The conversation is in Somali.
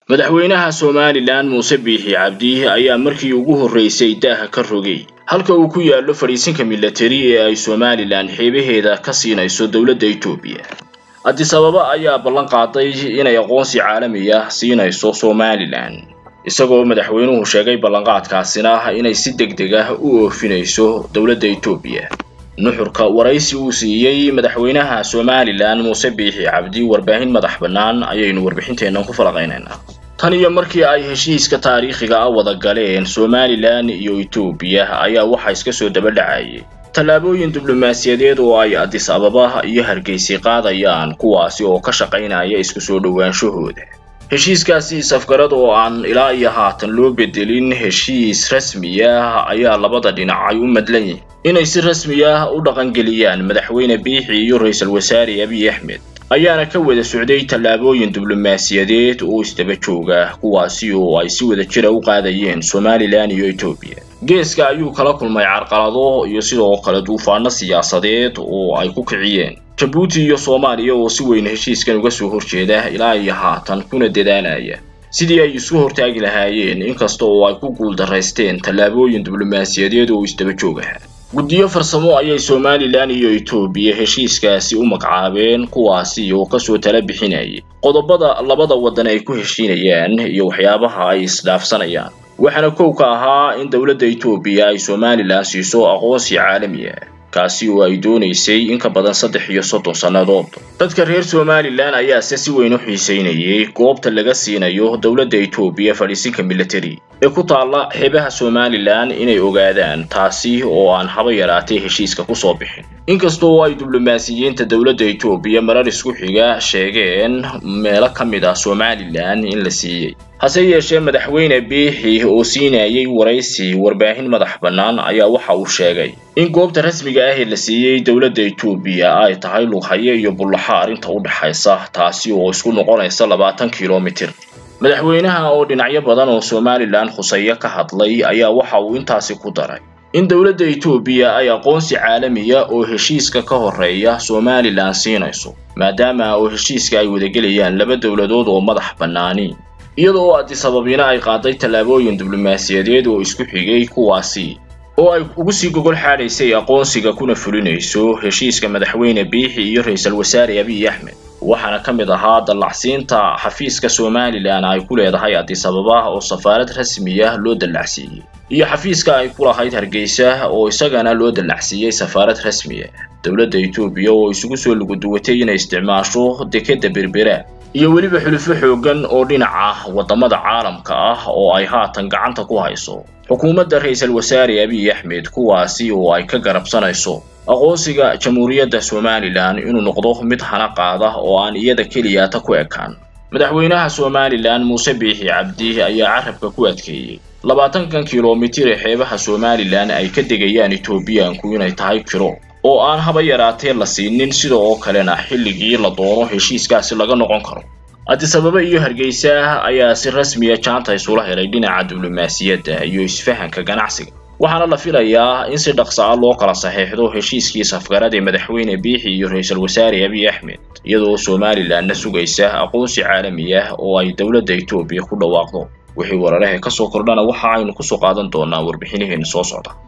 madaxweynaha somalilan muuse biixi cabdi ayaa markii ugu horreysay daaha ka rogay halka uu ku yaallo fadhiisinka milatari ee ay somalilan xeebaheeda ka siinayso dowladda etoobiya addis ababa ayaa ballan qaaday inay aqoonsi caalami ah siinayso somalilan isagoo madaxweynuhu sheegay ballanqaadkaasina inay si deg deg ah u oofinayso dowladda etoobiya nuxurka waraysi uu siiyey madaxweynaha somalilan muuse biixi cabdi warbaahin madax bannaan ayaynu warbixinteennan ku falaqaynaynaa tan iyo markii ay heshiiska taariikhiga ah wada galeen somalilan iyo etoobiya ayaa waxaa iska soo daba dhacayay tallaabooyin diblomaasiyadeed oo ay addis ababa iyo hargeysi qaadayaan kuwaasi oo ka shaqaynaya isku soo dhowaanshahooda heshiiskaasi safgarad oo aan ilaa iyo haatan loo bedelin heshiis rasmi ah ayaa labada dhinac ay u madlan yihin inay si rasmi ah u dhaqangeliyaan madaxweyne biixi iyo ra-iisul wasaare abiy axmed ayaana ka wada socday tallaabooyin diblomaasiyadeed oo isdaba jooga kuwaasi oo ay si wada jira u qaadayeen somalilan iyo etoobiya geeska ayuu kala kulmay carqalado iyo sidoo kale duufaano siyaasadeed oo ay ku kiciyeen jabuuti iyo soomaaliya oo si weyn heshiiskan uga soo horjeeda ilaa iyo haatan kuna dadaalaya sidii ay isu hortaagi lahaayeen inkasta oo ay ku guuldaraysteen tallaabooyin diblomaasiyadeed oo isdaba joog aha guddiyo farsamo ayay somalilan iyo etoobiya heshiiskaasi u magacaabeen kuwaasi oo kasoo tala bixinayay qodobada labada waddan ay ku heshiinayaan iyo waxyaabaha ay isdhaafsanayaan waxaana kow ka ahaa in dowladda etoobiya ay somalilan siiso aqoonsi caalami ah kaasi oo ay doonaysay in ka badan saddex iyo soddon sannadood dadka reer somalilan ayaase si weyn u xiisaynayay goobta laga siinayo dowladda etoobiya fadhiisinka milatari ee ku taalla xeebaha somalilan inay ogaadaan taasi oo aan haba yaraatay heshiiska kusoo bixin inkasta oo ay diblomaasiyiinta dowladda etoobiya marar isku xiga sheegeen meelo ka mid ah somalilan in la siiyey hase yeeshee madaxweyne biixi oo siinayay waraysi warbaahin madax bannaan ayaa waxa uu sheegay in goobta rasmiga ah ee la siiyey dowladda etoobiya ay tahay lughaye iyo bullaxa arrinta u dhexaysa taasi oo isku noqonaysa labaatan kilomitir madaxweynaha oo dhinacyo badan oo somalilan khuseeyo ka hadlay ayaa waxa uu intaasi ku daray in dowladda etoobiya ay aqoonsi caalamiya oo heshiiska ka horreeya somalilan siinayso maadaama oo heshiiska ay wadagelayaan laba dowladood oo madax bannaani iyadoo addis ababina ay qaaday tallaabooyin diblomaasiyadeed oo isku xigay kuwaasi oo ay ugu sii gogol xaadhaysay aqoonsiga kuna fulinayso heshiiska madaxweyne biixi iyo ra-iisul wasaare abiy axmed waxaana ka mid ahaa dallacsiinta xafiiska somalilan ay ku leedahay addis ababa oo safaarad rasmi ah loo dallacsiiyey iyo xafiiska ay ku lahayd hargeysa oo isagana loo dallacsiiyey safaarad rasmi ah dowladda etoobiya oo isugu soo luguduwatay inay isticmaasho dekeda berbera iyo weliba xulufo xooggan oo dhinaca waddamada caalamka ah oo ay haatan gacanta ku hayso xukuumadda ra-iisul wasaare abiy axmed kuwaasi oo ay ka garabsanayso aqoonsiga jamhuuriyadda somalilan inuu noqdo mid hana qaada oo aan iyada keliyaata ku ekaan madaxweynaha somalilan muuse biixi cabdi ayaa carabka ku adkeeyey labaatankan kilomitir ee xeebaha somalilan ay ka degayaan etoobiyaanku inay tahay kiro oo aan haba yaraatee la siinin sida oo kalena xilligii la doono heshiiskaasi laga noqon karo addis ababa iyo hargeysa ayaa si rasmiya jaanta isula helay dhinaca diblomaasiyadda iyo isfahanka ganacsiga waxaana la filayaa in si dhaqsa ah loo kala saxeexdo heshiiskii safgarad ee madaxweyne biixi iyo ra-iisul wasaare abiy axmed iyadoo somalilanna sugaysa aqoonsi caalami ah oo ay dowladda etoobiya ku dhawaaqdo wixii wararahe ka soo kordhana waxa aynu kusoo qaadan doonaa warbixinaheena soo socda